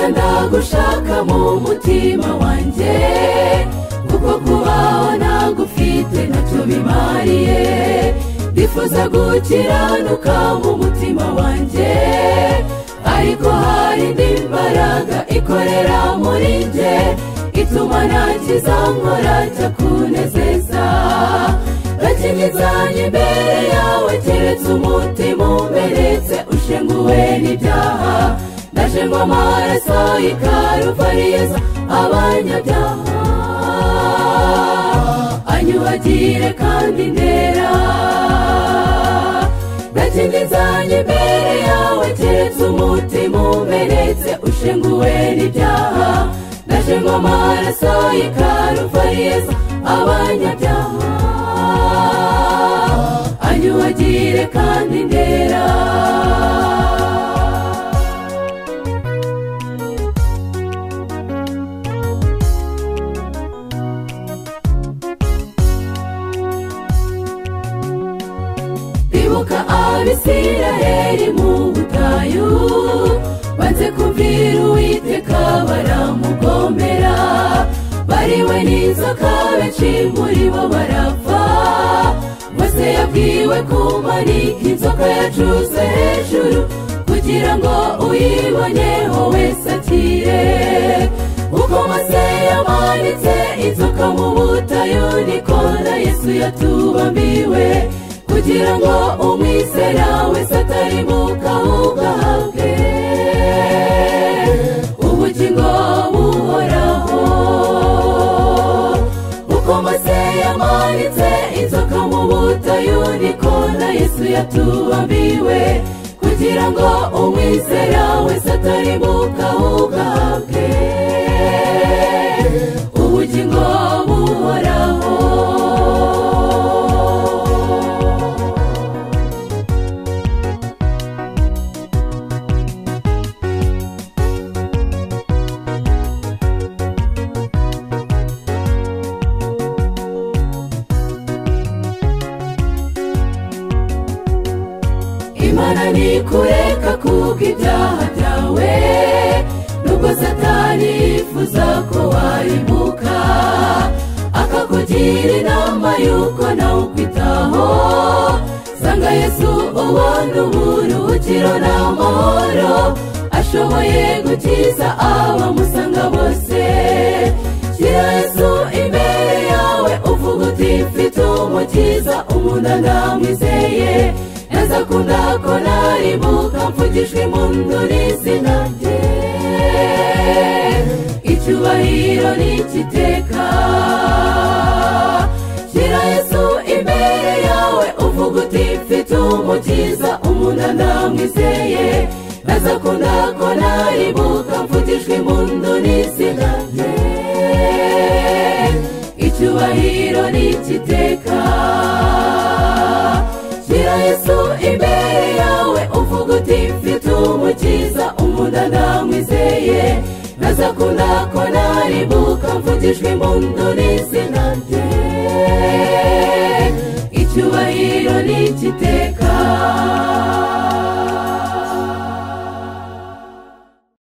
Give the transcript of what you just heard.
ndagushaka mu mutima wanjye kuko kubaho ntagufite ntacyo bimariye ndifuza gukiranuka mu mutima wanjye ariko hari indi mbaraga ikorera muri njye ituma nta kizankora cyakunezeza bakigizanye imbere yawe keretse umutima umenetse ushenguwe n'ibyaha ndaje ngo amaraso y'ikaruvariza abanyabyaha anyubagire kandi ndera ndakingizanye imbere yawe keretse umutima umenetse ushenguwe n'ibyaha ndaje ngo amaraso y'ikaruvariza abanyabyaha anyubagire kandi ndera ibuka abisirayeri mu butayu banze kumvira uwiteka baramugomera bariwe n'inzoka benshi muri bo barapfa bose yabwiwe kumanika inzoka yacuze hejuru kugira ngo uyiboneho wese akire uko mose yamanitse inzoka mu butayu niko na yesu yatubambiwe kugira ngo umwizera wese atarimuka ugahabwe ubugingo buhoraho uko mose yamanitse inzoka mu butayu niko na yesu yatubambiwe kugira ngo umwizera wese atarimuka ugahabwe ubugingo buhoraho imana ntikureka kuko ibyaha byawe nubwo satani yifuza ko waribuka akakugira inama y'uko nawe ukwitaho sanga yesu ubona uburuhukiro n'amahoro ashoboye gukiza abamusanga bose shyira yesu imbere yawe uvuga uti mfite umukiza umuntu ndamwizeye nazakunda ko naribuka mvugijwe impundu n'izina rye icyubahiro n'igiteka shyira yesu imbere yawe uvuga uti mfite umukiza umuntu ndamwizeye nazakunda ko naribuka mvugijwe impundu n'izina rye icyubahiro n'igiteka shyira yesu imbere yawe uvuga uti mfite umukiza umuntu ndamwizeye nazakunda ko naribuka mvugijwe impundu n'izina rye icyubahiro n'igiteka